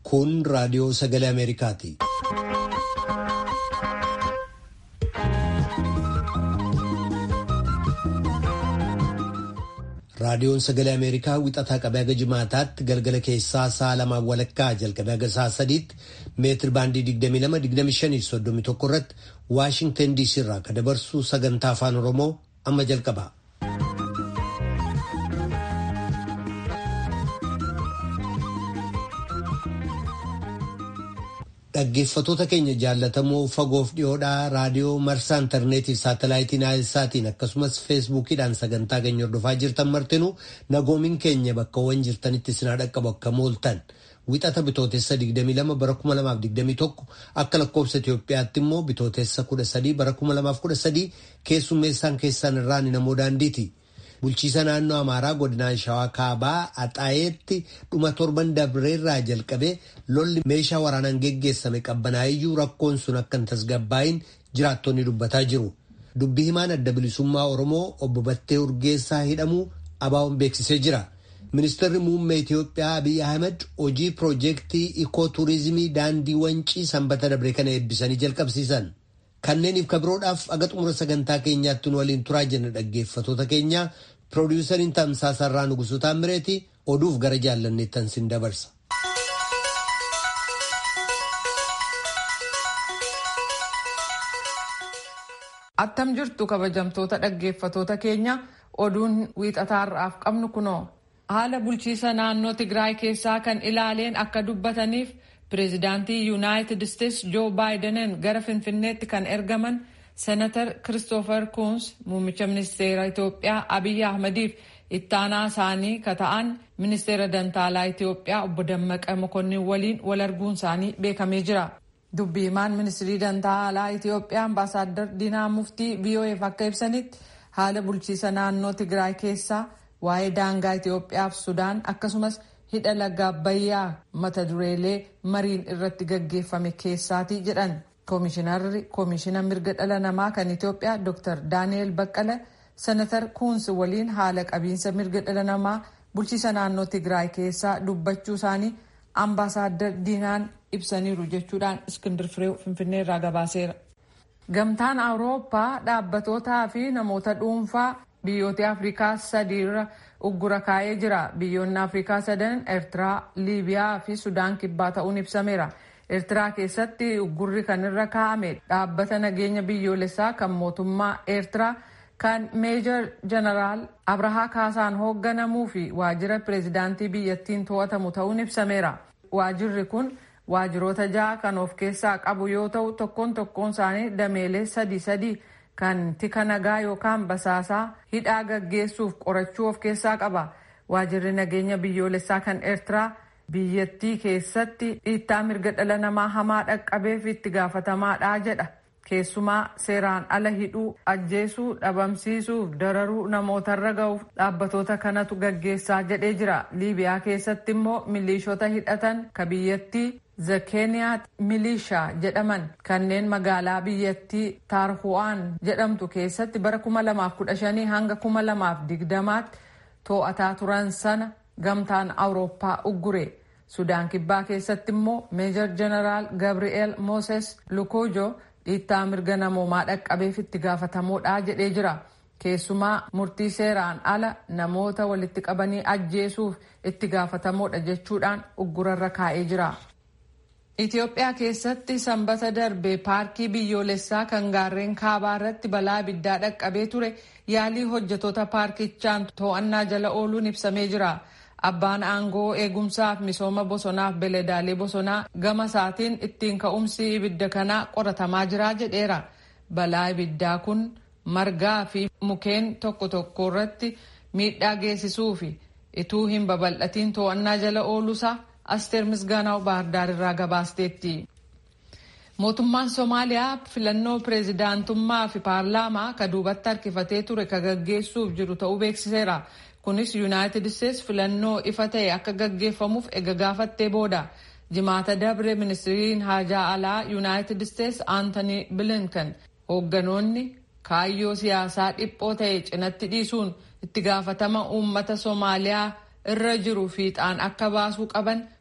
Kun raadiyoo sagalee Ameerikaati. Raadiyoon sagalee Ameerikaa wixataa qabee haga jimaataatti galgala keessaa sa'a lamaan walakkaa jalqabee haga sa'a sadiitti meetir baandii 22-25-31 irratti Waashingtan DC irraa kan dabarsu sagantaa afaan Oromoo amma jalqaba. Dhaggeeffatoota keenya jaallatamoo fagoof dhiyoodhaa raadiyoo marsaa intarneetii fi saatalaayitii naayilsaatiin akkasumas feesbuukiidhaan sagantaa keenya hordofaa jirtan martinuu nagoomiin keenya bakkawwan jirtanitti sinaa dhaqqabu akka mooltan wixata bitootessa 22 bara 2021 akka lakkoofsa Itoophiyaatti immoo bitootessa 13 bara 2013 keessummeessaan keessan irraan namoo daandiiti. Bulchiisa naannoo Amaaraa godinaa Shawaa Kaabaa Axaayeetti dhuma torban dabreerraa jalqabee lolli meeshaa waraanaan geggeessame qabbanaayyuu rakkoon sun akka hin tasgabbaa'iin jiraattonni dubbataa jiru. Dubbii himaan adda bilisummaa Oromoo obbo Battee Urgeessaa hidhamuu abaa'uun beeksisee jira. Ministeerri muummee Itoophiyaa Abiy Ahmed hojii piroojeektii ikoo tuurizimii daandii wancii sanbata dabree kana eebbisanii jalqabsiisan. Kanneeniif kabiroodhaaf aga xumura sagantaa keenyaatti nu waliin turaa jenna dhaggeeffatoota keenya piroodiwusariin tamsaasarraa Nugusuu Taammireeti oduuf gara jaallanneettan sin dabarsa. Attam jirtu kabajamtoota dhaggeeffatoota keenya oduun wiixataarraaf qabnu kunoo haala bulchiisa naannoo Tigraay keessaa kan ilaaleen akka dubbataniif. Pireezidaantii Yuunaayitid Isteets Joo Baayidaniin gara Finfinneetti kan ergaman Senatar Kiristoofer Kuuns muummicha ministeera Itoophiyaa Abiyyi Ahmadiif ittaanaa isaanii ka ta'an ministeera dantaalaa Itoophiyaa obbo Dammaqa Mokonnin waliin wal arguun isaanii beekamee jira. Dubbi himaan ministirii dantaalaa Itoophiyaa ambaasaaddar Diinaa Muftii VOAf akka ibsanitti haala bulchiisa naannoo Tigraay keessaa waa'ee daangaa Itoophiyaaf Sudaan akkasumas hidha laga abbayyaa mata dureelee mariin irratti gaggeeffame keessaati jedhan koomishinarri koomishina mirga dhala namaa kan Itoophiyaa Dr. Daani'el Baqqala senatar Kuuns waliin haala qabiinsa mirga dhala namaa bulchiisa naannoo Tigraay keessaa dubbachuu isaanii ambaasaaddar Diinaan ibsaniiru jechuudhaan Iskindir Fireew Finfinnee irraa gabaaseera. Gamtaan Awurooppaa dhaabbatootaa fi namoota dhuunfaa biyyoota Afrikaa sadiirra uggura kaa'ee jira. Biyyoonni Afrikaa sadan Eertiraa, Liibiyaa fi Sudaan kibbaa ta'uun ibsameera. Eertiraa keessatti uggurri kan irra kaa'ame dhaabbata nageenya biyyoolessaa kan mootummaa Eertiraa kan meejor jeneraal Abrahaa Kaasaan hoogganamuu fi waajjira pireezidaantii biyyattiin to'atamu ta'uun ibsameera. Waajjirri kun waajjiroota ja'a kan of keessaa qabu yoo ta'u tokkoon tokkoon isaanii dameelee sadi sadi kan tika nagaa yookaan basaasaa hidhaa gaggeessuuf qorachuu of keessaa qaba. Waajjirri nageenya biyyoolessaa kan Eertiraa biyyattii keessatti dhiittaa mirga dhala namaa hamaa dhaqqabeef itti gaafatamaadha jedha. Keessumaa seeraan ala hidhuu, ajjeesuu, dhabamsiisuuf dararuu namootarra ga'uuf dhaabbatoota kanatu gaggeessaa jedhee jira. Liibiyaa keessatti immoo miliishota hidhatan ka biyyattii Zakeniyaat milishaa jedhaman kanneen magaalaa biyyattii Taarhu'aan jedhamtu keessatti bara 2015 hanga 2020tti to'ataa turan sana gamtaan Awurooppaa uggure. Sudaan kibbaa keessatti immoo meejor jeneraal Gabri'eel Mooses Lukojo dhiittaa mirga namoomaa dhaqqabeef itti gaafatamuudha jedhee jira. Keessumaa murtii seeraan ala namoota walitti qabanii ajjeesuuf itti gaafatamuudha jechuudhaan uggurarra kaa'ee jira. Itoophiyaa keessatti sanbata darbe paarkii biyyoolessaa kan gaarreen kaabaa irratti balaa ibiddaa dhaqqabee ture yaalii hojjetoota paarkichaan to'annaa jala ooluun ibsamee jira. Abbaan aangoo eegumsaaf misooma bosonaaf beeladaalee bosonaa gama isaatiin ittiin ka'umsi ibidda kanaa qoratamaa jira jedheera. Balaa ibiddaa kun margaa fi mukeen tokko tokko irratti miidhaa geessisuu fi ituu hin babal'atiin to'annaa jala ooluusaa Asteer Misgaanaw Baahirdaar irraa gabaasteetti. Mootummaan Somaaliyaa filannoo pireezidaantummaa fi paarlaamaa ka duubatti harkifatee ture ka gaggeessuuf jiru ta'uu beeksiseera. Kunis Yuunaayitid Isteets filannoo ifa ta'e akka gaggeeffamuuf ega gaafattee booda. Jimaata dabre ministiriin haajaa alaa Yuunaayitid Isteets Aantanii Bilinkan hoogganoonni kaayyoo siyaasaa dhiphoo ta'e cinatti dhiisuun itti gaafatama uummata Somaaliyaa irra jiru fiixaan akka baasuu qaban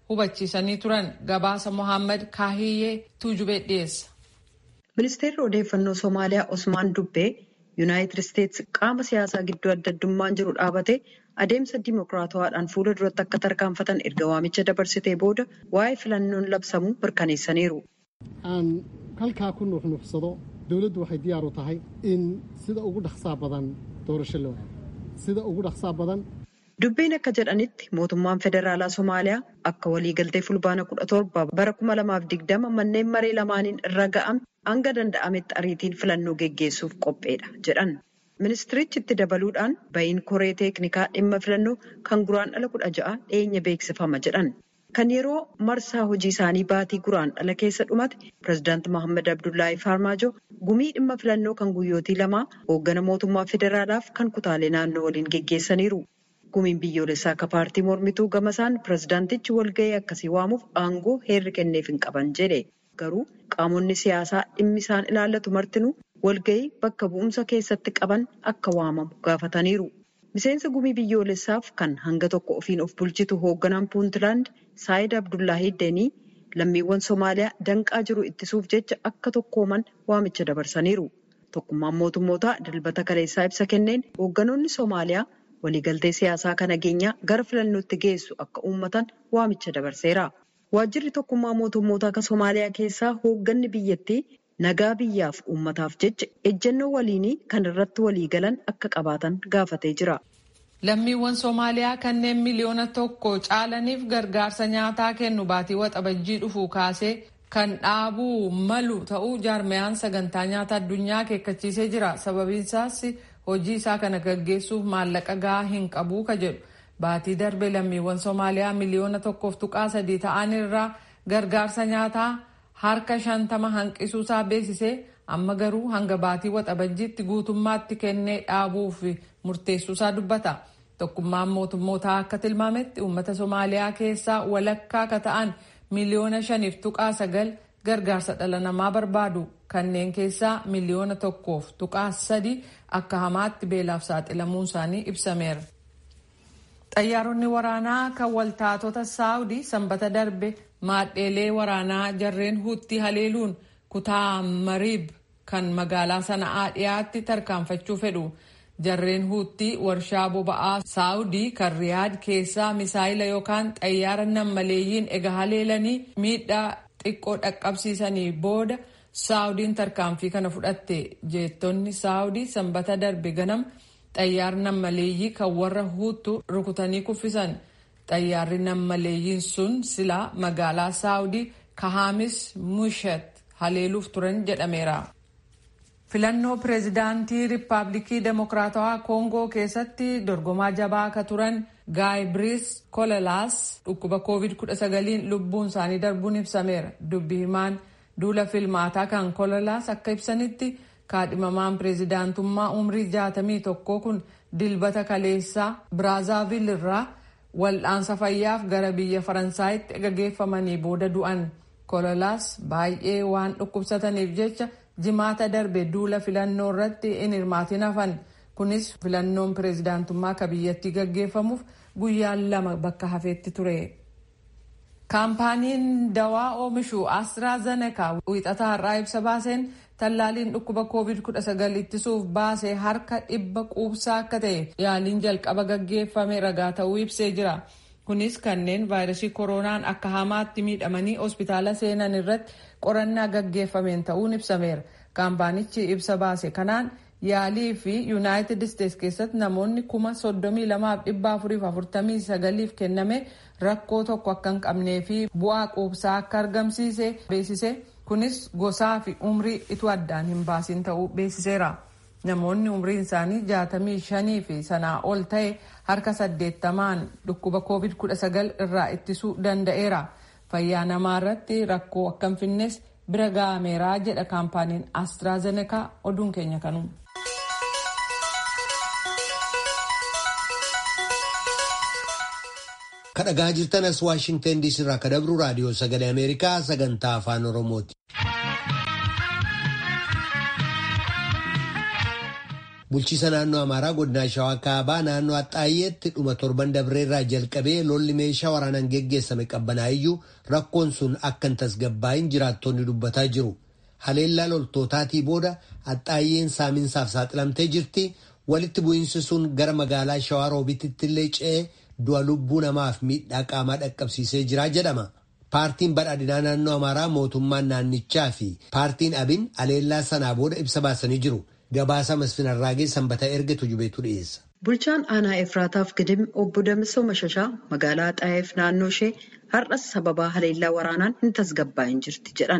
hubachiisanii turan gabaasa mohaammed kaahiyyee tuujubee dhiyeessa. ministeerri odeeffannoo soomaaliyaa osmaan dubbee yuunaayitid isteetsi qaama siyaasaa gidduu adda addummaan jiru dhaabate adeemsa dimokiraatawaadhaan fuula duratti akka tarkaanfatan erga waamicha dabarsitee booda waa'ee filannoon labsamuu mirkaneessaniiru. aan halkaa ku nuuxnuuxsado dowladdu waxay diyaar u tahay in sida ugu dhaqsaa badan doorasho loo aado sida ugu dhaqsaa badan. Dubbiin akka jedhanitti mootummaan federaalaa Somaaliyaa akka waliigaltee fulbaana kudha torba bara kuma lamaaf digdama manneen maree lamaaniin irra ga'ame hanga danda'ametti ariitiin filannoo geggeessuuf qopheedha jedhan. Ministirichi itti dabaluudhaan ba'iin koree teeknikaa dhimma filannoo kan guraandhala kudha ja'a dhiyeenya beeksifama jedhan. Kan yeroo marsaa hojii isaanii baatii guraandhala keessa dhumate pireezidaanti Mohaammed Abdullaahi Faarmaajo gumii dhimma filannoo kan guyyootii lamaa hooggana mootummaa federaalaaf kan kutaalee naannoo waliin geggeessaniiru. Gumiin biyyoolessaa akka paartii mormituu gamasaan pireezidaantichi walga'ii akkasii waamuuf aangoo heerri kenneef hin qaban jedhe. Garuu qaamonni siyaasaa dhimmi isaan ilaallatu martinuu walga'ii bakka bu'umsa keessatti qaban akka waamamu gaafataniiru. Miseensa gumii biyyoolessaaf kan hanga tokko ofiin of bulchitu hoogganaan puuntland saayid abdullaahii deenii lammiiwwan soomaaliyaa danqaa jiru ittisuuf jecha akka tokkooman waamicha dabarsaniiru. Tokkummaan mootummootaa dilbata kaleessaa ibsa kenneen hoogganoonni soomaaliyaa waliigaltee siyaasaa kan nageenyaa gara filannootti geessu akka uummatan waamicha dabarseera. Waajjirri tokkummaa mootummootaa akka Soomaaliyaa keessaa hoogganni biyyattii nagaa biyyaaf uummataaf jecha ejjennoo waliinii kan irratti waliigalan akka qabaatan gaafatee jira. Lammiiwwan Soomaaliyaa kanneen miliyoona tokko caalaniif gargaarsa nyaataa kennu baatii waxabajjii dhufuu kaasee kan dhaabuu malu ta'uu jaarmiyaan sagantaa nyaata addunyaa akeekkachiisee jira. Sababiin isaas hojii isaa kana gaggeessuuf maallaqa gahaa hin qabu ka jedhu. Baatii darbe lammiiwwan Soomaaliyaa miliyoona tokkoof tuqaa sadii ta'an irraa gargaarsa nyaataa harka shantama hanqisuusaa beeksisee amma garuu hanga baatii waxabajjiitti guutummaatti kennee dhaabuuf murteessuusaa dubbata. Tokkummaan mootummootaa akka tilmaametti uummata Soomaaliyaa keessaa walakkaa akka ta'an miliyoona shaniif tuqaa sagal gargaarsa dhala namaa barbaadu. Kanneen keessaa miliyoona tokkoof tuqaa sadi akka hamaatti beelaaf saaxilamuun isaanii ibsameera. Xayyaaronni waraanaa kan waltaatota Saawudii sanbata darbe maadheelee waraanaa jarreen huutti haleeluun kutaa Mariib kan magaalaa sana'aa dhiyaatti tarkaanfachuu fedhu. Jarreen huutti warshaa boba'aa Saawudii kan Riyaad keessaa misaayila yookaan xayyaara nammaleeyyiin ega haleelanii miidhaa xiqqoo dhaqqabsiisanii booda Saawudiin tarkaanfii kana fudhatte. Jeettonni Saawudii sanbata darbe ganama xayyaarri nammaleeyyii kan warra huutu rukutanii kuffisan. Xayyaarri nammaleeyyiin sun silaa magaalaa Saawudii Kahaamis Mushat haleeluuf turan jedhameera. Filannoo pireezidaantii Riippaabilikii Demokiraatawaa Koongoo keessatti dorgomaa jabaa akka turan Gaayibiriis Kololaas dhukkuba COVID-19 lubbuun isaanii darbuun ibsameera. Dubbi himaan duula filmaataa kan Kololaas akka ibsanitti kaadhimamaan pireezidaantummaa umrii 61 kun dilbata kaleessaa Biraazaavil irraa wal'aansa fayyaaf gara biyya Faransaayitti gaggeeffamanii booda du'an. Kololaas baay'ee waan dhukkubsataniif jecha jimaata darbe duula filannoo irratti in hirmaatin hafan kunis filannoon pireezidaantummaa akka biyyattii gaggeeffamuuf guyyaan lama bakka hafeetti ture. kaampaaniin dawaa oomishu astraazenekaa wiixataa har'aa ibsa baaseen tallaaliin dhukkuba covid-19 ittisuuf baase harka dhibba quubsaa akka ta'e yaaliin jalqaba gaggeeffame ragaa ta'uu ibsee jira. kunis kanneen vaayirasii koronaan akka hamaatti miidhamanii hospitaala seenan irratti qorannaa gaggeeffameen ta'uun ibsameera. kaampaanichi ibsa baase kanaan yaalii fi yuunaayitid isteets keessatti namoonni kuma soddomii lamaaf dhibba afuriif afurtamii sagaliif kenname rakkoo tokko akka hin qabnee fi bu'aa quubsaa akka argamsiise beeksise kunis gosaa fi umrii ituu addaan hin baasin ta'uu beeksiseera. namoonni umriin isaanii jaatamii shanii fi sanaa ol ta'e harka saddeettamaan dhukkuba covid 19 irraa ittisuu danda'eera fayyaa namaa irratti rakkoo akka hin finnes bira ga'ameeraa jedha kaampaaniin astraazenekaa oduun keenya kanuma. kadhagaa jirtanas waashingtan diisii irraa kadabru raadiyoo sagalee ameerikaa sagantaa afaan oromooti. Bulchiisa naannoo Amaaraa godinaa Shawaa Kaabaa naannoo Axxaayyeetti dhuma torban dabreerraa jalqabee lolli meeshaa waraanaan geggeessame qabbanaayyuu rakkoon sun akka hin tasgabbaa'in jiraattonni dubbataa jiru. Haleellaa loltootaatii booda Axxaayyeen saaminsaaf saaxilamtee jirti. Walitti bu'iinsi sun gara magaalaa Shawaa Roobiititti illee ce'ee du'a lubbuu namaaf miidhaa qaamaa dhaqqabsiisee jira jedhama. Paartiin badhaadhinaa naannoo Amaaraa mootummaan naannichaa fi paartiin abin haleellaa sanaa booda ibsa baasanii jiru. Gabaasa Masfin Arraagee sanbata erga tujubeetu dhiyeessa. Bulchaan aanaa Efraataaf Gidim obbo Damisoo Mashashaa magaalaa Xaayeef naannoo ishee har'as sababaa haleellaa waraanaan hin tasgabbaa'in jirti jedhan.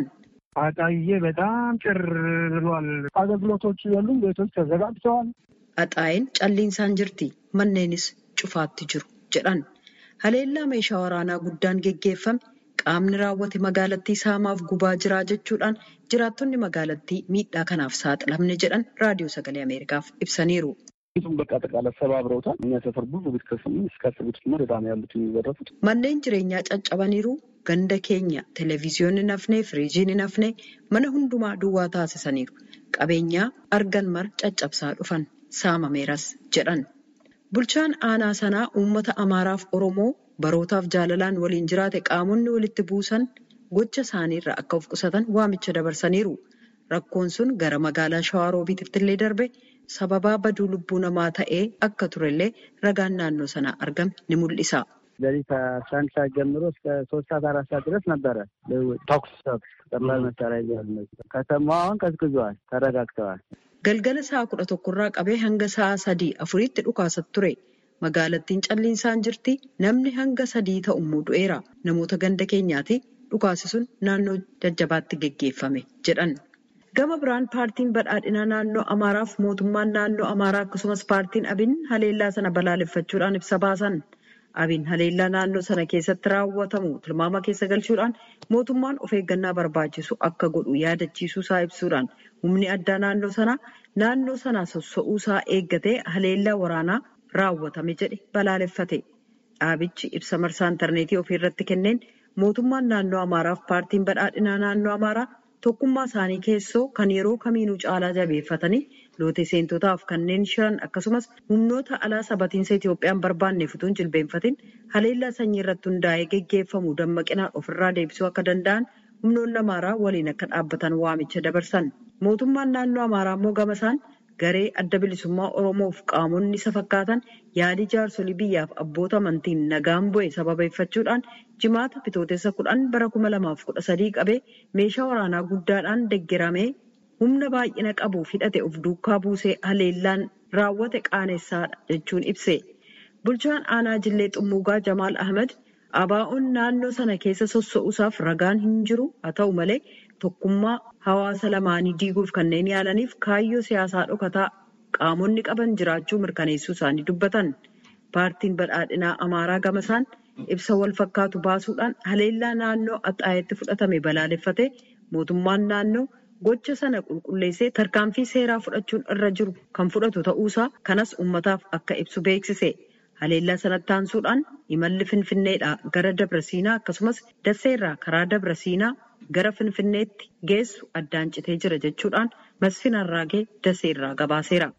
አጣዬ በጣም ጭር ብሏል። አገልግሎቶች የሉም። ቤቶች ተዘጋግተዋል። Axaayeen calliinsaan jirti. Manneenis cufaatti jiru jedhan. Haleellaa meeshaa waraanaa guddaan geggeeffame qaamni raawwate magaalattii saamaaf gubaa jiraa jechuudhaan jiraattonni magaalattii miidhaa kanaaf saaxilamne jedhan raadiyoo sagalee Ameerikaaf ibsaniiru. ቤቱን በቃ አጠቃላይ ሰባብረውታል። እኛ ሰፈር ብዙ ቤት ከስምንት እስከ አስር ቤቶች መደዳ ነው ያሉት የሚዘረፉት። Manneen jireenyaa caccabaniiru ganda keenya televezyiyoonni nafnee firiijiin nafnee mana hundumaa duwwaa taasisaniiru. Qabeenyaa argan mara caccabsaa dhufan saamameeras jedhan. Bulchaan aanaa sanaa uummata Amaaraaf Oromoo barootaaf jaalalaan waliin jiraate qaamonni walitti buusan gocha isaaniirraa akka of qusatan waamicha dabarsaniiru. Rakkoon sun gara magaalaa Shawaa Roobiititti illee darbe sababaa baduu lubbuu namaa ta'ee akka turellee ragaan naannoo sanaa argame ni mul'isa. ስለዚህ ከአስራ አንድ ሰዓት ጀምሮ እስከ ሶስት ሰዓት አራት ሰዓት ድረስ ነበረ ልውውጥ፣ ተኩስ ተኩስ ቀላል መሳሪያ ይዘዋል። ከተማው አሁን ቀዝቅዟል፣ ተረጋግተዋል። Galgala sa'a kudha tokkorraa qabee hanga sa'a sadii afuriitti dhukaasatti ture. Magaalattiin calliinsaan jirti. Namni hanga sadii ta'u immoo du'eera. Namoota ganda keenyaati. Dhukaasi sun naannoo jajjabaatti geggeeffame jedhan. Gama biraan paartiin badhaadhinaa naannoo Amaaraaf mootummaan naannoo Amaaraa akkasumas paartiin Abin haleellaa sana balaaleffachuudhaan ibsa baasan. Abin haleellaa naannoo sana keessatti raawwatamu tilmaama keessa galchuudhaan mootummaan of eeggannaa barbaachisu akka godhu yaadachiisuu isaa ibsuudhaan humni addaa naannoo sanaa naannoo sanaa sossa'uu isaa eeggatee haleellaa waraanaa raawwatame jedhe balaaleffate. Dhaabichi ibsa marsaa intarneetii ofii irratti kenneen mootummaan naannoo Amaaraaf paartiin badhaadhinaa naannoo Amaaraa tokkummaa isaanii keessoo kan yeroo kamiinuu caalaa jabeeffatanii loote seentotaaf kanneen shiran akkasumas humnoota alaa sabatiinsa Itoophiyaan barbaanneef utuu hin jilbeenfatin haleellaa sanyii irratti hundaa'ee geggeeffamu dammaqinaan ofirraa deebisuu akka danda'an humnoonni Amaaraa waliin akka dhaabbatan waamicha dabarsan. Mootummaan naannoo Amaaraa immoo gama isaan garee adda bilisummaa Oromoof qaamonni isa fakkaatan yaalii jaarsolii biyyaaf abboota amantiin nagaan bu'e sababeeffachuudhaan jimaata bitootessa kudhan bara kuma lamaaf kudha sadii qabee meeshaa waraanaa guddaadhaan deeggaramee humna baay'ina qabuuf hidhate of duukaa buusee haleellaan raawwate qaanessadha jechuun ibse. Bulchaan aanaa Jillee Xummuugaa Jamaal Ahmed abaa'oon naannoo sana keessa sossa'uusaaf ragaan hin jiru haa ta'u malee tokkummaa hawaasa lamaanii diiguuf kanneen yaalaniif kaayyoo siyaasaa dhokataa qaamonni qaban jiraachuu mirkaneessuu isaanii dubbatan. Paartiin badhaadhinaa Amaaraa gamasaan ibsa wal fakkaatu baasuudhaan haleellaa naannoo Axxaayetti fudhatame balaaleffate mootummaan naannoo gocha sana qulqulleessee tarkaanfii seeraa fudhachuun irra jiru kan fudhatu ta'uusaa kanas uummataaf akka ibsu beeksise. Haleellaa sanatti aansuudhaan imalli Finfinneedhaa gara Dabra Siinaa akkasumas Dasseerraa karaa Dabra Siinaa gara Finfinneetti geessu addaan citee jira jechuudhaan Masfin Arraagee Dasseerraa gabaaseera.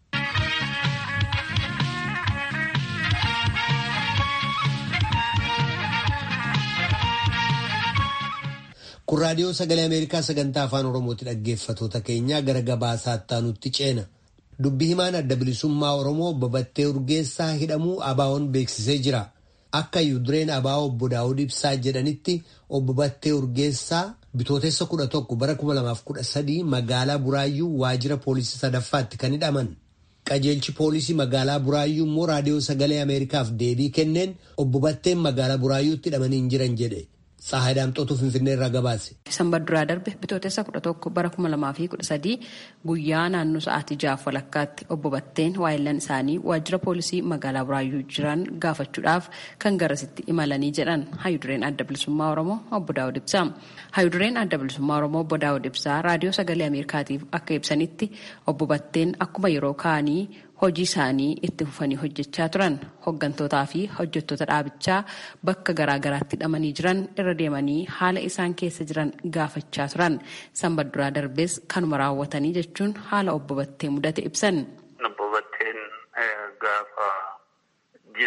Kun raadiyoo sagalee Ameerikaa sagantaa afaan Oromooti dhaggeeffatoota keenyaa gara gabaasaatti aanutti ceena. Dubbii himaan adda bilisummaa Oromoo babattee urgeessaa hidhamuu ABO'n beeksisee jira. Akka Yudureen ABO obbo Daawud Ibsaa jedhanitti obbo Battee Urgeessaa bitootessa kudha tokko bara kuma lamaaf kudha sadii magaalaa Buraayyuu waajjira poolisii sadaffaatti kan hidhaman. Qajeelchi poolisii magaalaa Buraayyuu immoo raadiyoo sagalee Ameerikaaf deebii kenneen obbo Batteen magaalaa Buraayyuutti hidhamanii hin jiran jedhe. Tsahaay Daamxootuu Finfinnee irraa gabaase. Sanbata duraa darbe bitootessa kudha tokko bara kuma lamaa fi kudha sadii guyyaa naannoo sa'aatii jaaf walakkaatti obbo Batteen waayillan isaanii waajjira poolisii magaalaa Buraayyuu jiran gaafachuudhaaf kan garasitti imalanii jedhan hayudureen adda bilisummaa Oromoo obbo Daawud Ibsaa. Hayudureen adda bilisummaa Oromoo obbo Daawud Ibsaa raadiyoo sagalee Ameerikaatiif akka ibsanitti obbo Batteen akkuma yeroo kaanii hojii isaanii itti fufanii hojjechaa turan hoggantootaa fi hojjettoota dhaabichaa bakka garaagaraatti hidhamanii jiran irra deemanii haala isaan keessa jiran gaafachaa turan sanbata duraa darbees kanuma raawwatanii jechuun haala obbo Battee mudate ibsan. Obbo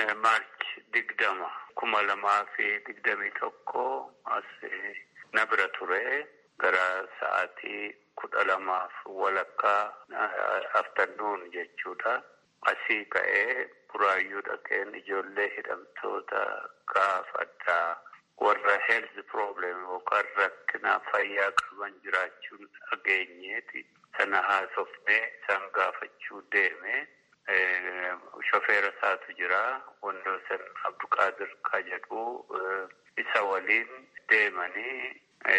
maarchi digdama kuma lamaa fi digdamii tokko as na bira ture gara sa'aatii kudha lamaaf walakkaa aftannuun jechuudha. Asii ka'ee buraayyuu dhaqeen ijoollee hidhamtoota gaafadhaa warra health problem yookaan rakkina fayyaa qaban jiraachuun dhageenyeeti. Sana haasofnee isaan gaafachuu deeme. Shofeera isaatu jira. Wandoosan Abduqaadir ka jedhu isa waliin deemanii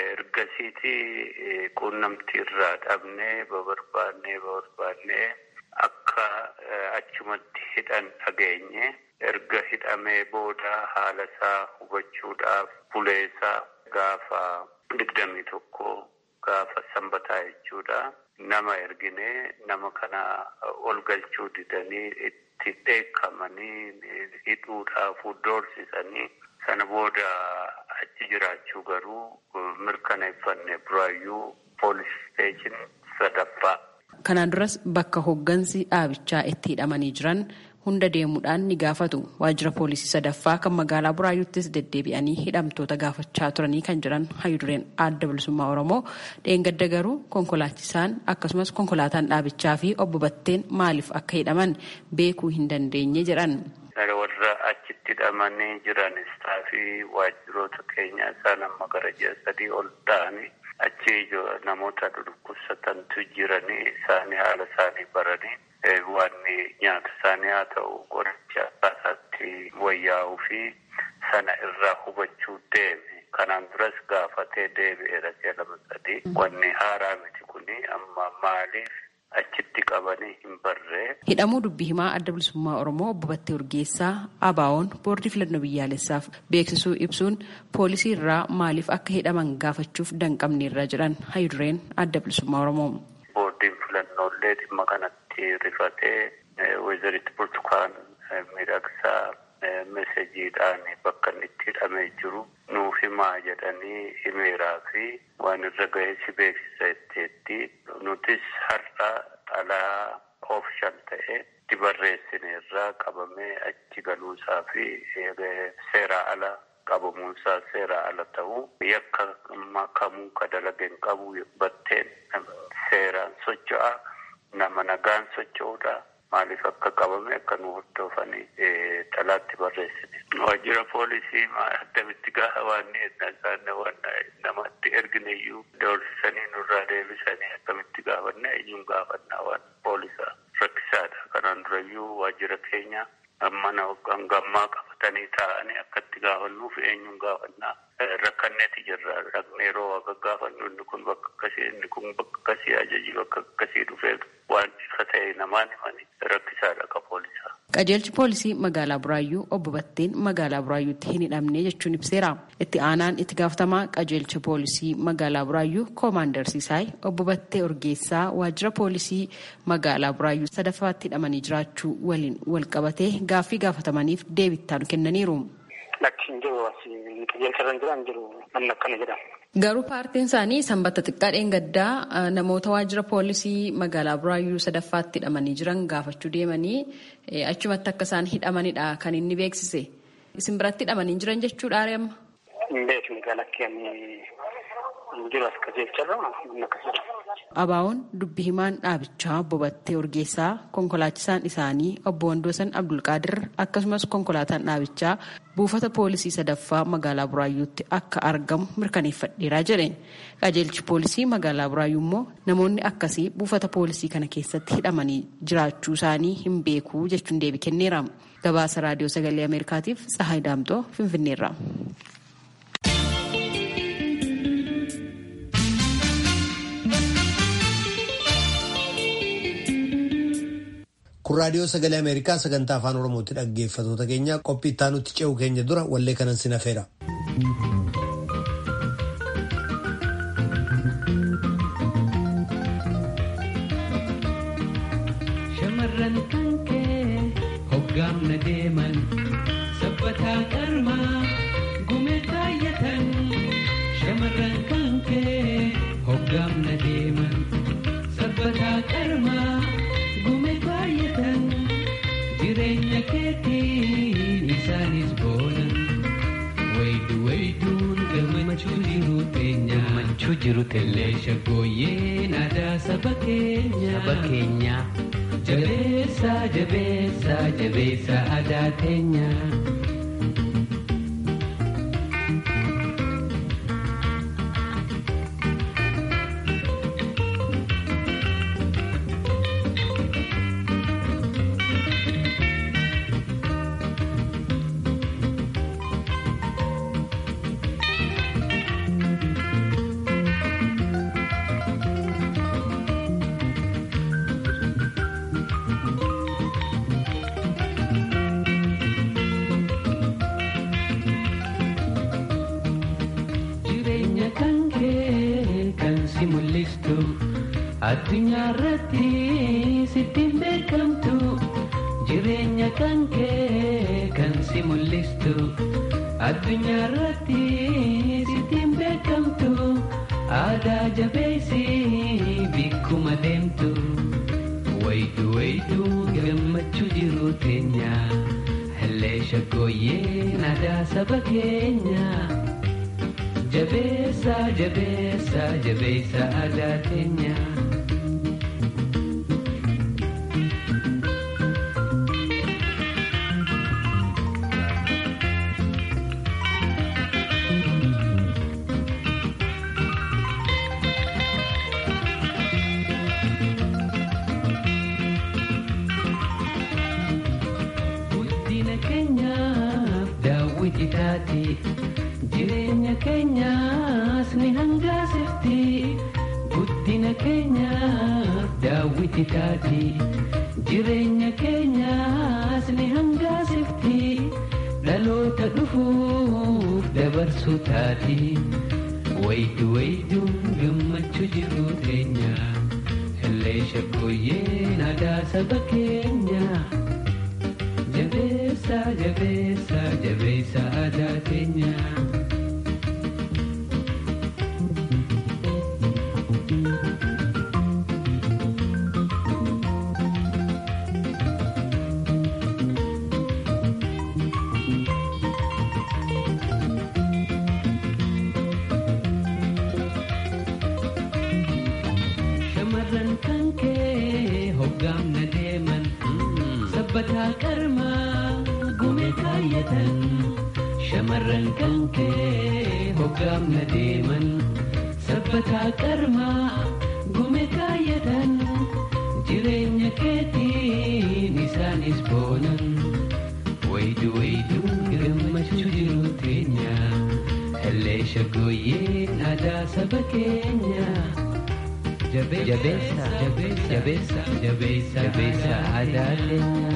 ergasiitii quunnamtii irraa dhabnee babarbaannee babarbaannee akka achumatti hidhan dhageenye. Erga hidhamee booda haala isaa hubachuudhaaf buleesaa gaafa digdamii tokko gaafa sanbataa jechuudha. Nama erginee nama kana ol galchuu didanii itti dheekkamanii hidhuudhaaf doorsisanii sana booda achi jiraachuu garuu mirkaneeffanne buraayyuu poolis steeshin sadaffaa. Kanaan duras bakka hoggansi dhaabichaa itti hidhamanii jiran hunda deemuudhaan ni gaafatu. Waajjira poolisii sadaffaa kan magaalaa Buraayyuuttis deddeebi'anii hidhamtoota gaafachaa turanii kan jiran hayyudureen adda bilisummaa Oromoo dheengadda garuu konkolaachisaan akkasumas konkolaataan dhaabichaa fi obbo Batteen maaliif akka hidhaman beekuu hin dandeenye jedhan. Warra achitti hidhamanii jiran istaafii waajjiroota keenyaa isaan amma gara ji'a sadii ol ta'anii achi namoota dhukkubsatantu jiranii isaanii haala isaanii baranii. waan nyaata isaanii haa ta'u qoricha isaatti wayyaa'uu fi sana irraa hubachuu deeme. Kanaan duras gaafatee deebi'eera si'a lama sadii. Wanni haaraa miti kuni amma maaliif achitti qabanii hin barree. Hidhamuu dubbii himaa adda bilisummaa Oromoo obbo Battee Urgeessaa ABO'n boordii filannoo biyyaalessaaf beeksisuu ibsuun poolisii irraa maaliif akka hidhaman gaafachuuf danqabneerra jedhan hayyudureen adda bilisummaa Oromoo. Boordiin filannoolee dhimma kanatti. rifatee weziritti burtukaan miidhagsaa mesejiidhaan bakka inni itti hidhamee jiru nuuf himaa jedhanii himeeraa fi waan irra ga'ee si beeksisa itteetti nutis har'a xalaa oofishan ta'e itti barreessineerraa qabamee achi galuusaa fi seeraa ala qabamuunsaa seeraa ala ta'uu yakka kamuu ka dalageen qabu batteen seeraan socho'a. nama nagaan socho'uudha. Maaliif akka qabame akka nu hordofanii xalaatti barreessine. Waajjira poolisii akkamitti gaafa waan namatti ergineyyuu doorsisanii nurraa deebisanii akkamitti gaafanna eenyuun gaafannaa waan poolisaa rakkisaadha. Kanaan durayyuu waajjira keenya mana gammaa qabatanii taa'anii akkatti gaafannuuf eenyuun gaafannaa. Rakkanneeti jirra. Dhaqnee yeroo akka gaafannu inni kun bakka akkasii inni kun bakka akkasii ajajii bakka akkasii dhufee waan ifa ta'e namaan himanii rakkisaadha akka poolisaa. Qajeelchi poolisii magaalaa Buraayyuu obbo Batteen magaalaa Buraayyuutti hin hidhamne jechuun ibseera. Itti aanaan itti gaafatamaa qajeelcha poolisii magaalaa Buraayyuu Koomaandar Sisaay obbo Battee Urgeessaa waajjira poolisii magaalaa Buraayyuu sadaffaatti hidhamanii jiraachuu waliin wal qabatee gaaffii gaafatamaniif deebittaan kennaniiru. Lakki hin jiru qajeelcha irra hin jiran jiru namni akkana jedhama. Garuu paartiin isaanii sanbata xiqqaa dheengaddaa namoota waajjira poolisii magaalaa Buraayyuu sadaffaatti hidhamanii jiran gaafachuu deemanii achumatti akka isaan hidhamanidha kan inni beeksise. Isin biratti hidhamanii jiran jechuudha amma. Hin beekne galakkee hin jiru as qajeelcharra namni akkasii Abaa'oon dubbi himaan dhaabichaa obbo Battee Urgeessaa konkolaachisaan isaanii obbo Wandoosan Abdulqaadir akkasumas konkolaataan dhaabichaa buufata poolisii sadaffaa magaalaa Buraayyuutti akka argamu mirkaneeffadheeraa jedhe. Qajeelchi poolisii magaalaa Buraayyuu immoo namoonni akkasii buufata poolisii kana keessatti hidhamanii jiraachuu isaanii hin beeku jechuun deebii kenneera. Gabaasa raadiyoo sagalee Ameerikaatiif Tsahaay Daamtoo Finfinneerra. kun raadiyoo sagalee ameerikaa sagantaa afaan oromootti dhaggeeffatoota keenya qophii itti aanutti ce'u keenya dura wallee kanan sin hafeera. shamarran kan kee hoggaamna deeman sabbataa qarmaa gumee kaayyatan shamarran kan kee hoggaamna deeman sabbataa qarmaa. gume baay'atan jireenya keetii jiru tellee shaggooyyeen aadaa saba keenya saba keenya jabeessa jabeessa jabeessa aadaa teenya. jireenya kan kee kan si mul'istu addunyaa irratti sittiin beekamtu jireenya kan kee kan si mul'istu addunyaa irratti sittiin beekamtu aadaa jabeessi bikkuma deemtu waydu waydu gammachuu jiru teenya hellee shaggooyyeen aadaa saba keenya. jabeessa jabeessa jabeessa aadaa teenya. guddina keenyaaf daawwiti taati jireenya keenyaas ni hangaasifti guddina keenyaaf daawwiti taati jireenya keenyaas ni hangaasifti dhaloota dhufuuf dabarsuu taati waydu wayduun gammachuu jiru teenya hellee shaggooyyeen aadaa saba keenya. jabeessa jabeessa jabeessa aadaa teenya. shamarran kan kee hoggaamna deeman sabbataa qarmaa gumee kaayyatan shamarran kan kee hoggaamna deeman sabbataa qarmaa gumee kaayyatan jireenya keetiin isaanis boonan waydu wayduun gammachuu jiru teenya hellee shaggooyyeen aadaa saba keenya. jabeessa jabeessa jabeessa jabeessa aadaa keenya.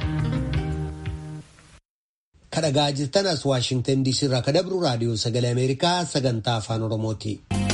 kadhagaa jirtan as waashingtan diisii irraa ka dabru raadiyoo sagalee ameerikaa sagantaa afaan oromooti.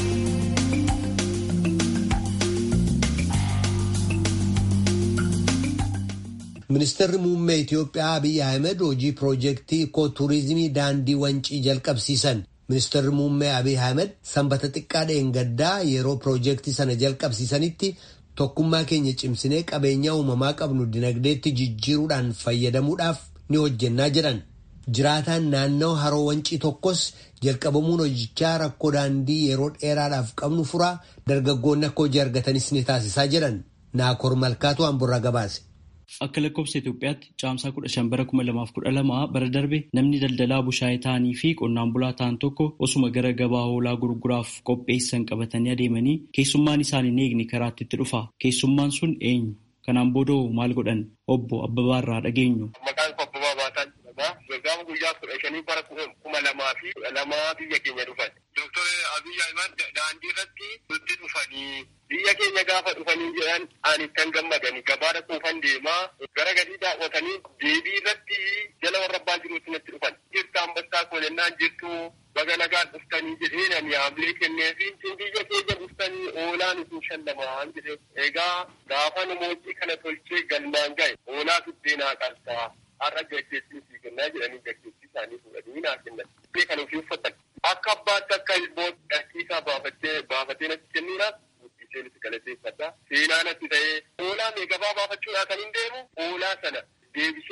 ministeerri muummee Itoophiyaa Abiy Ahmed hojii piroojeektii ikooturizimii daandii wancii jalqabsiisan. Ministeerri muummee Abiy Ahmed sanbata xiqqaa dheengaddaa yeroo piroojeektii sana jalqabsiisanitti tokkummaa keenya cimsinee qabeenya uumamaa qabnu dinagdeetti jijjiiruudhaan fayyadamuudhaaf ni hojjennaa jedhan. Jiraataan naannoo haroo wancii tokkos jalqabamuun hojichaa rakkoo daandii yeroo dheeraadhaaf qabnu furaa dargaggoonni akka hojii argatanis ni taasisaa jedhan. Naakoor Malkaatu Hamburraa gabaase. Akka lakkoofsa Itoophiyaatti caamsaa kudha shan bara kuma lamaaf kudha lama bara darbe namni daldalaa bushaayee ta'anii fi qonnaan bulaa ta'an tokko osuma gara gabaa hoolaa gurguraaf qopheessan qabatanii adeemanii keessummaan isaan hin eegne karaatti itti dhufa. Keessummaan sun eenyu? Kanaan booda maal godhan? Obbo Abbabaarraa dhageenyu. Maqaan koo Abbabaa Baataan jedhama. Gaafa guyyaa kudha shanii bara kuma lamaa fi lamaa biyya keenya dhufan. Dooktor Abiy Ahimad daandii irratti nutti dhufanii biyya keenya gaafa dhufanii jedhan ani kan gammadani gabaadha quufan deemaa gara gadii daawwatanii deebii irratti jala warra abbaa jiruutti natti dhufan. Jirtu ambassaa koolennaan jirtu baga nagaan dhuftanii jedheen ani haamlee kennee fi biyya keenya dhuftanii oolaan isin shallamaan jedhe. Egaa gaafa namooti kana tolchee galmaan gahe oolaa fiddeenaa qarsaa har'a gaggeessii fi kennaa jedhanii gaggeessii isaanii fuudhanii naa kennan. Kan ofii uffatan. Akka abbaatti akka ilmoota dhaqiisaa baafattee baafatee natti kennuudhaaf guddiseen itti galateeffadha. Seenaa natti ta'ee oolaa mee gabaa baafachuudhaa kan hin deemu oolaa sana deebisee galcha.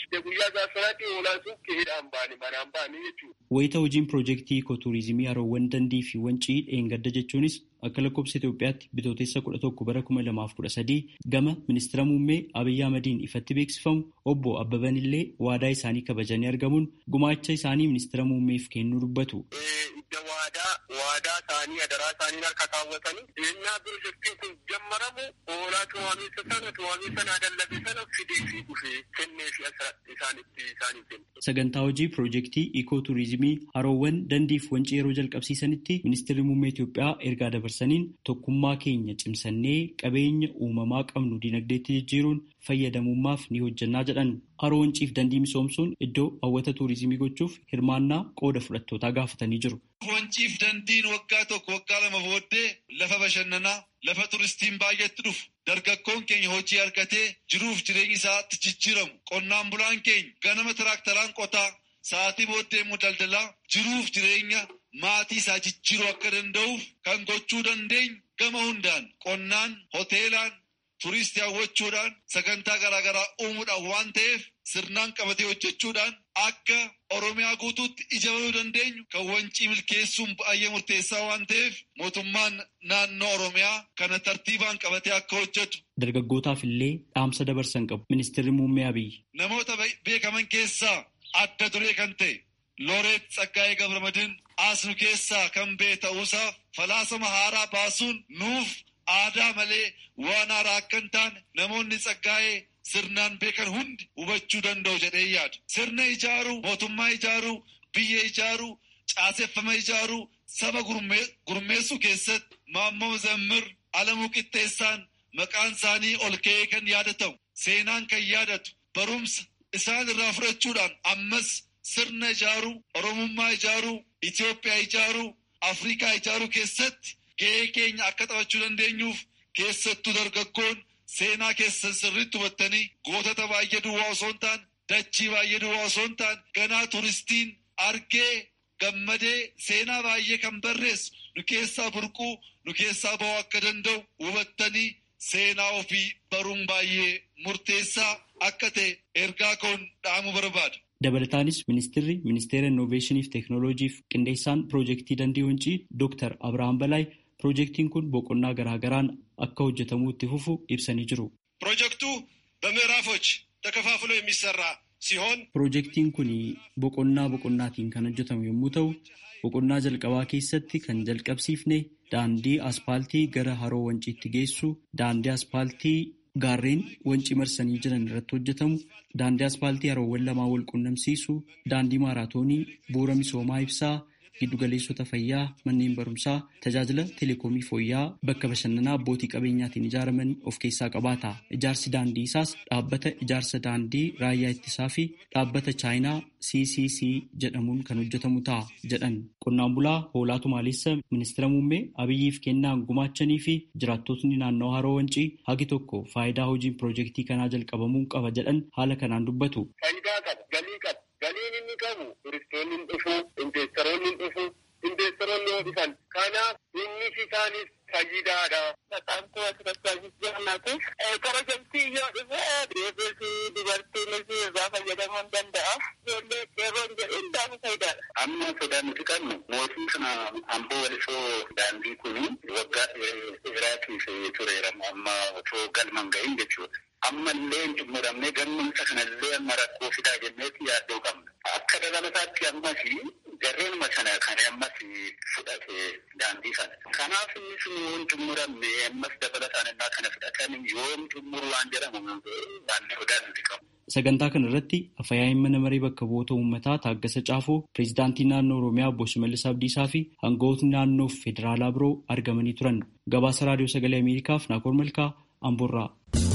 guyyaa gaafsanaatti oolaan sun keedhaan baane manaan baane jechuudha. Wayita hojiin piroojeektii ikootuurizimii haroowwan dandii fi wancii dheengadda jechuunis akka lakkoofsa Itoophiyaatti bitootessa kudha tokko bara kuma lamaaf kudha sadii gama ministeera muummee Abiyyi Ahmadiin ifatti beeksifamu obbo Abbaban illee waadaa isaanii kabajanii argamuun gumaacha isaanii ministeera muummeef kennuu dubbatu. Idda waadaa waadaa isaanii adaraa isaanii harka kaawwatanii ennaa piroojeektiin kun jammaramu hoolaa tuwaamiinsa sana tuwaamiinsa naa dallabe sana fidee fi dhufee kennee fi isaanitti isaanii kenna. Sagantaa hojii piroojeektii ikootuurizimii haroowwan dandiif wancii yeroo jalqabsiisanitti ministeerri muummee Itoophiyaa ergaa dabarsaniin tokkummaa keenya cimsannee qabeenya uumamaa qabnu dinagdeetti jijjiiruun fayyadamummaaf ni hojjannaa jedhan. Haroo wanciif dandii misoomsuun iddoo hawwata tuurizimii gochuuf hirmaannaa qooda fudhattootaa gaafatanii jiru. Wanciif dandiin waggaa tokko waggaa lama booddee lafa bashannanaa lafa turistiin baay'eetti dhufu dargaggoon keenya hojii argatee jiruuf jireenya isaatti jijjiiramu qonnaan bulaan keenya ganama tiraaktaraan qotaa sa'aatii booddee immoo daldalaa jiruuf jireenya maatii isaa jijjiiruu akka danda'uuf kan gochuu dandeenyu gama hundaan qonnaan hoteelaan turistii hawwachuudhaan sagantaa garaagaraa uumuudhaan waan ta'eef sirnaan qabatee hojjechuudhaan akka oromiyaa guutuutti ijaaramuu dandeenyu kan wancii milkeessuun baay'ee murteessaa waan ta'eef mootummaan naannoo oromiyaa kana tartiibaan qabatee akka hojjetu. Dargaggootaaf illee dhaamsa dabarsan qabu ministeerri muummee Abiyyi. Namoota beekaman keessaa adda duree kan ta'e Looreet Tsaggaayee Gabramadin asnu keessaa kan ba'e ta'uusaaf falaasama haaraa baasuun nuuf aadaa malee waan haaraa akka hin taane namoonni Tsaggaayee sirnaan beekan hundi hubachuu danda'u jedhee yaada. Sirna ijaaruu, mootummaa ijaaruu, biyya ijaaruu, caaseffama ijaaruu, saba gurmeessuu keessatti Maammoo Zammir Alamuu Qixxeessaan maqaan isaanii ol ka'ee kan yaadatamu, seenaan kan yaadatu, barumsa isaan irraa fudhachuudhaan ammas sirna ijaaruu, Oromummaa ijaaruu, Itoophiyaa ijaaruu, Afrikaa ijaaruu keessatti gahee keenya akka taphachuu dandeenyuuf keessattuu dargaggoon seenaa keessan sirriitti hubattanii gootota baay'ee duwwaa osoo hin taane dachii baay'ee duwwaa osoo hin taane ganaa turistiin argee gammadee seenaa baay'ee kan barreessu nu keessaa burquu nu keessaa ba'uu akka danda'u hubattanii seenaa ofii baruun baay'ee murteessaa akka ta'e ergaa koon dhaamuu barbaada. Dabalataanis ministeerri ministeera innoveeshinii fi teeknooloojiif qindeessaan piroojeektii dandii wancii Dooktar Abirahaam Balaay piroojeektiin kun boqonnaa garaagaraan akka hojjetamuu itti fufu ibsanii jiru. ፕሮጀክቱ በምዕራፎች ተከፋፍሎ የሚሰራ ሲሆን Piroojeektiin kun boqonnaa boqonnaatiin kan hojjetamu yommuu ta'u, boqonnaa jalqabaa keessatti kan jalqabsiifne daandii aspaaltii gara haroo wanciitti geessu, daandii aspaaltii gaarreen wancii marsanii jiran irratti hojjetamu, daandii aspaaltii haroowwan lamaa wal qunnamsiisu, daandii maaraatoonii, bu'uura misoomaa ibsaa, giddugaleessota fayyaa, manneen barumsaa, tajaajila teleekoomii fooyya'aa bakka bashannanaa abbootii qabeenyaatiin ijaaraman of keessaa qabaata. Ijaarsi daandii isaas dhaabbata ijaarsa daandii raayyaa ittisaa fi dhaabbata chaayinaa CCC jedhamuun kan hojjetamu ta'a jedhan. Qonnaan bulaa Hoolaa Tumaaleessa ministeera muummee Abiyyiif kennaan gumaachanii fi jiraattotni naannoo haroo wancii hagi tokko faayidaa hojiin piroojeektii kanaa jalqabamuu qaba jedhan haala kanaan dubbatu. Faayidaa qaba, galii qaba. Galiin inni qabu turistoonni hin dhufu, investoroonni hin dhufu, investoroonni yoo dhufan. Kanaaf inni isaanis fayyidaadha. Maqaan koo Asirratti Jaannatuuf piroojeektii yoo dhufe deebii fi dubartiinis irraa fayyadamuu ni danda'a. Ijoollee qeerroon jedhu hundaaf faayidaadha. Amma sodaa nuti qabnu mootii kana amboo walisoo daandii kuni waggaa dheeraatiif tureera amma otoo galma hin gahin jechuudha. Ammallee hin xumuramne gammumsa kanallee amma rakkoo fidaa jenneeti yaaddoo qabna. Akka dabalataatti ammas jarreenuma sana kan ammas fudhate daandii kana. Kanaaf innis hin xumuramne ammas dabalataan innaa kana fudhatan yoom xumuru waan jedhamu waan sodaa nuti qabu. Sagantaa kana irratti afayaa'iin mana maree bakka bu'oota uummataa Taaggasa Caafoo, pireezidaantii naannoo Oromiyaa Obbo Shimallis Abdiisaa fi hangawootni naannoo fi federaalaa biroo argamanii turan. Gabaasa Raadiyoo Sagalee Ameerikaaf Naakoor Malkaa, Amboorraa.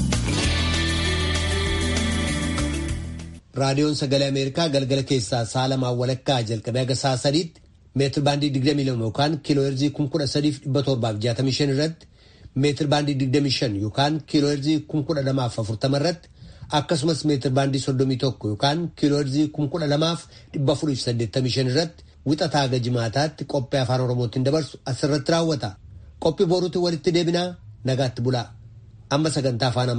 Raadiyoon Sagalee Ameerikaa galgala keessaa sa'a lamaan walakkaa jalqabee haga sa'a sadiitti meetir baandii 22 yookaan kiiloo heerzii 13,765 irratti meetir baandii 25 yookaan kiiloo heerzii 1240 irratti akkasumas meetir baandii 31 yookaan kiiloo heerzii 12,485 irratti wixataa haga jimaataatti qophii afaan oromootiin dabarsu asirratti raawwata. Qophii boruutti walitti deebinaa nagaatti bulaa. Amma sagantaa afaan